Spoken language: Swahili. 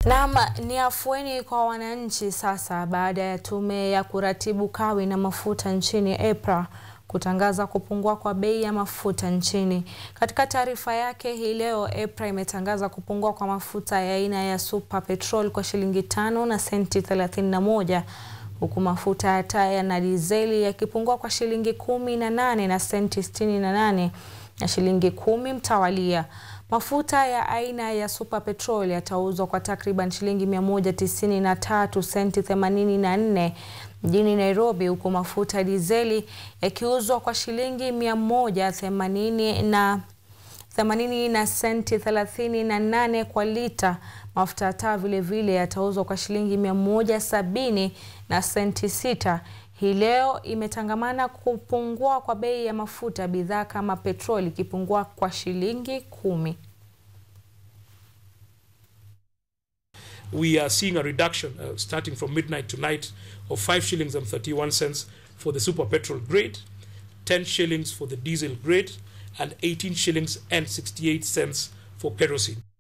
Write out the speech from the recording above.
Naam, ni afueni kwa wananchi sasa baada ya tume ya kuratibu kawi na mafuta nchini EPRA kutangaza kupungua kwa bei ya mafuta nchini. Katika taarifa yake hii leo, EPRA imetangaza kupungua kwa mafuta ya aina ya Super Petrol kwa shilingi tano na senti 31 huku mafuta ya taa na dizeli yakipungua kwa shilingi kumi na nane na senti 68 na shilingi kumi mtawalia. Mafuta ya aina ya Super Petrol yatauzwa kwa takriban shilingi 193 senti 84 mjini Nairobi, huku mafuta ya dizeli yakiuzwa kwa shilingi 180 na 80 na senti 38 kwa lita. Mafuta ya taa vile vile yatauzwa kwa shilingi 170 na senti 6. Hii leo imetangamana kupungua kwa bei ya mafuta bidhaa kama petroli ikipungua kwa shilingi kumi. we are seeing a reduction uh, starting from midnight tonight of 5 shillings and 31 cents for the super petrol grade, 10 shillings for the diesel grade, and 18 shillings and 68 cents for kerosene.